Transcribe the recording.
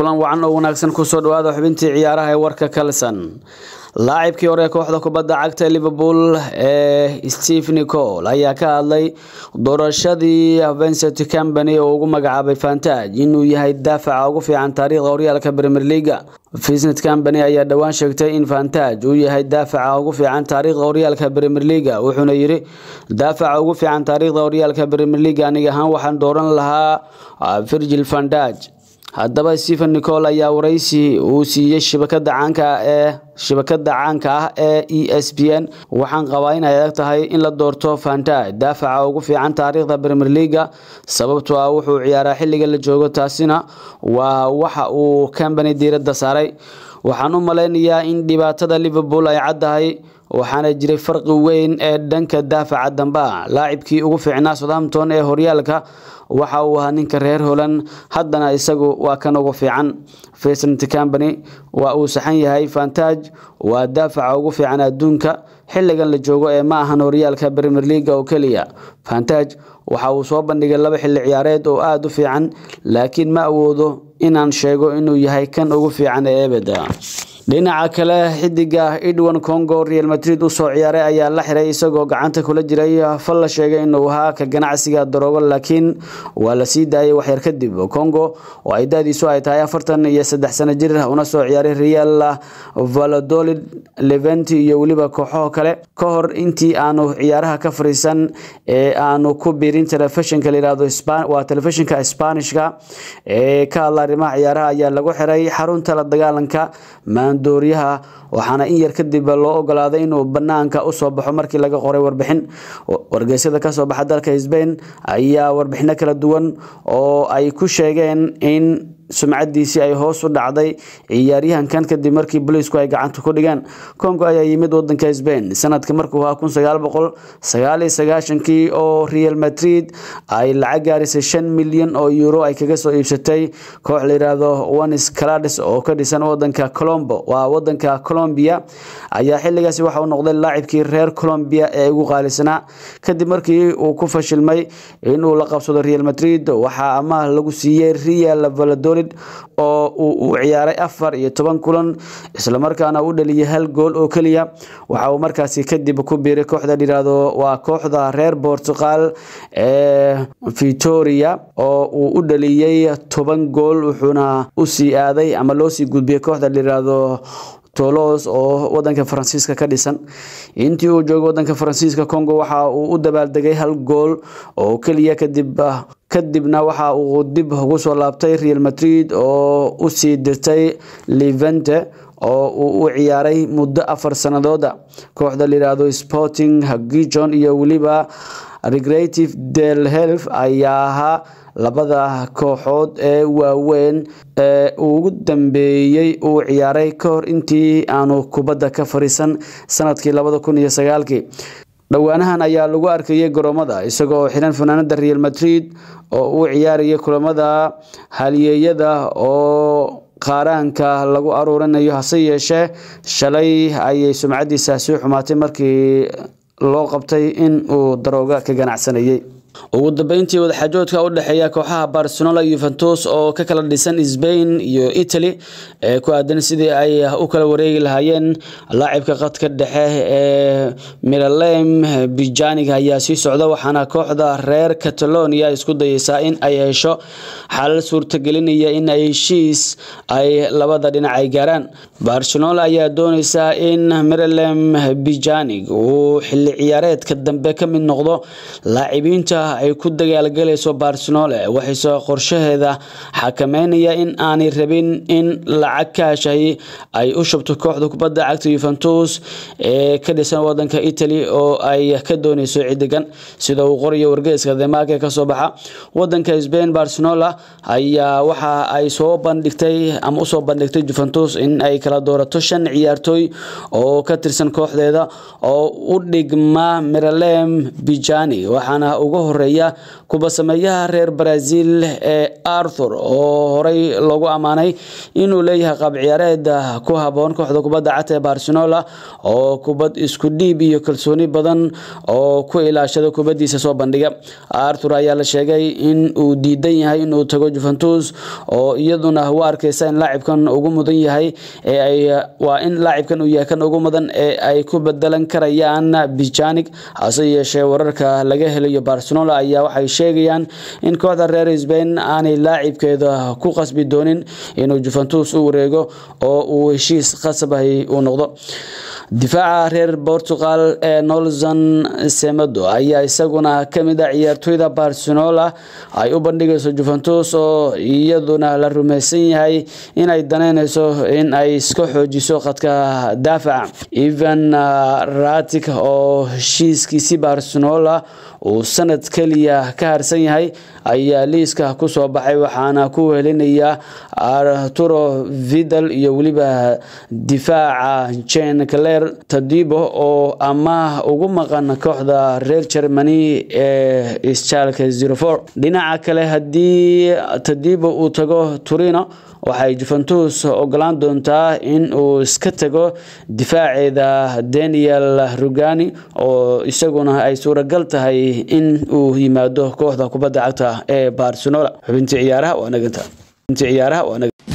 kulan wacan oo wanaagsan kusoo dhawaada xubintii ciyaaraha ee warka kalson laacibkii hore kooxda kubadda cagta liverpool ee steve nicol ayaa ka hadlay doorashadii vincent company oo ugu magacaabay fantaj inuu yahay daafaca ugu fiican taariikhda horyaalka premier leaga vincent company ayaa dhowaan sheegtay in fantaj uu yahay daafaca ugu fiican taariikhda horyaalka premier leaga wuxuuna yidhi daafaca ugu fiican taariikhda horyaalka premier leaga aniga ahaan waxaan dooran lahaa virgil vandaj haddaba stephen nicol ayaa waraysi uu siiyey shabakada caanka ee shabakada caanka ah ee e s b n waxaan qabaa inay adag tahay in la doorto fantaj daafaca ugu fiican taariikhda premier leaga sababtoo ah wuxuu ciyaaraa xilliga la joogo taasina waa waxa uu company diiradda saaray waxaan u malaynayaa in dhibaatada liverpool ay caddahay waxaana jiray farqi weyn ee dhanka daafaca dambe ah laacibkii ugu fiicnaa southampton ee horyaalka waxa uu ahaa ninka reer holand haddana isagu waa kan ugu fiican vincent company waa uu saxan yahay fantaj waa daafaca ugu fiican adduunka xilligan la joogo ee ma ahan horyaalka premier leaga oo keliya fantaj waxa uu soo bandhigay laba xilli ciyaareed oo aada u fiican laakiin ma awoodo inaan sheego inuu yahay kan ugu fiican ee ebeda dhinaca kale xidiga edwin congo real madrid usoo ciyaaray ayaa la xiray isagoo gacanta kula jiray fal la sheegay inuu ahaa ka ganacsiga daroogo laakiin waa la sii daayay waxyar kadib congo oo ay daadiisu ay tahay afartan iyo saddex sano jir una soo ciyaaray real valladolid leventi iyo weliba kooxaho kale ka hor intii aanu ciyaaraha ka fariisan ee aanu ku biirin telefishinka layihahdo waa telefishinka sbanishka ee ka hadla arrimaha ciyaaraha ayaa lagu xiray xarunta la dagaalanka maandooriyaha waxaana in yar kadib loo ogolaaday inuu banaanka usoo baxo markii laga qoray warbixin wargeysyada kasoo baxa dalka sbain ayaa warbixino kala duwan oo ay ku sheegeen in sumcadiisii ay hoos u dhacday ciyaaryahankan kadib markii booliisku ay gacanta ku dhigeen congo ayaa yimid wadanka sbain sanadka markuu ahaa kun sagaal boqol sagaal iyo sagaashankii oo real madrid ay lacag gaarisay shan milyan oo euro ay kaga soo iibsatay koox layidhaahdo ones calades oo ka dhisan wadanka colombo waa wadanka colombia ayaa xilligaasi waxa uu noqday laacibkii reer colombia ee ugu qaalisanaa kadib markii uu ku fashilmay inuu la qabsado real madrid waxaa amaah lagu siiyey real valladolid oo uu u ciyaaray afar iyo toban kulan islamarkaana u dhaliyay hal gool oo keliya waxa uu markaasi kadib ku biiray kooxda dhiraahdo waa kooxda reer portugal ee vitoria oo uu u dhaliyey toban gool wuxuuna usii aaday ama loosii gudbiyey kooxda dhiraahdo tolos oo wadanka faransiiska ka dhisan intii uu joogay wadanka faransiiska congo waxa uu u dabaaldegay hal gool oo keliya kadib kadibna waxa uu dib ugu soo laabtay real madrid oo usii dirtay levente oo uu u ciyaaray muddo afar sanadooda kooxda layidhaahdo sporting gijon iyo weliba recreative del health ayaa ahaa labada kooxood ee waaweyn ee ugu dambeeyey uu ciyaaray ka hor intii aanu kubadda ka fariisan sanadkii labada kun iyo sagaalkii dhowaanahan ayaa lagu arkayay garoomada isagoo xiran fanaanada real madrid oo uu ciyaarayay kulamada halyeeyada oo qaaraanka lagu aruurinayo hase yeeshee shalay ayay sumcadiisa sii xumaatay markii loo qabtay in uu darooga ka ganacsanayay ugu dambeyntii wadaxaajoodka u dhexeeya kooxaha barcelona yuventus oo ka kala dhisan sbain iyo italy ee ku aadan sidii ay u kala wareegi lahaayeen laacibka qadka dhexe ee miralem bijanig ayaa sii socda waxaana kooxda reer catalonia isku dayeysaa in ay hesho xalal suurtagelinaya in ay heshiis ay labada dhinac ay gaaraan barcelona ayaa dooneysa in miralem bijanig uu xili ciyaareedka dambe ka mid noqdo laacibiinta ay ku dagaalgalayso barcelona waxayse qorshaheeda xakameynaya in aanay rabin in lacag kaashahi ay u shubto kooxda kubadda cagta yuventus ee ka dhisan wadanka italy oo ay ka dooneyso cidigan sida uu qorayo wargeyska demaake kasoo baxa wadanka sbain barcelona ayaa waxa ay soo bandhigtay ama usoo bandhigtay juventus in ay kala doorato shan ciyaartooy oo ka tirsan kooxdeeda oo u dhigma miralem bijani waxaana uga horeeya kuba sameeyaha reer brazil ee arthur oo horey loogu ammaanay inuu leeyahay qaab ciyaareed ku haboon kooxda kubadda cagta ee barcelona oo kubad isku dhiib iyo kalsooni badan oo ku ilaashada kubadiisa soo bandhiga arthur ayaa la sheegay in uu diidan yahay inuu tago juventus oo iyaduna u arkeysa in laacibkan ugu mudan yahay waa in laacibkan uu yahay kan ugu mudan ee ay ku bedelan karayaan bijanig hase yeeshee wararka laga helayo barcelona ayaa waxay sheegayaan in kooxda reer sbain aanay laacibkeeda ku qasbi doonin inuu juventus u wareego oo uu heshiis qasabahay uu noqdo difaaca reer portugal ee nolson semedo ayaa isaguna kamid a ciyaartoyda barcelona ay u bandhigayso juventus oo iyaduna la rumeysan yahay inay daneyneyso in ay iska xoojiso khadka daafaca evan ratic oo heshiiskiisi barcelona uu sanad keliya ka harsan yahay ayaa liiska kusoo baxay waxaana ku helinaya arturo vidal iyo weliba difaaca jen cler tadibo oo amaah ugu maqan kooxda reer germany ee schalke dhinaca kale haddii tadibo uu tago turino waxay juventus ogolaan doontaa in uu iska tago difaaceeda daniel rugani oo isaguna ay suuragal tahay in uu yimaado kooxda kubadda cagta ee barcelona xubintii ciyaaraha waa naganta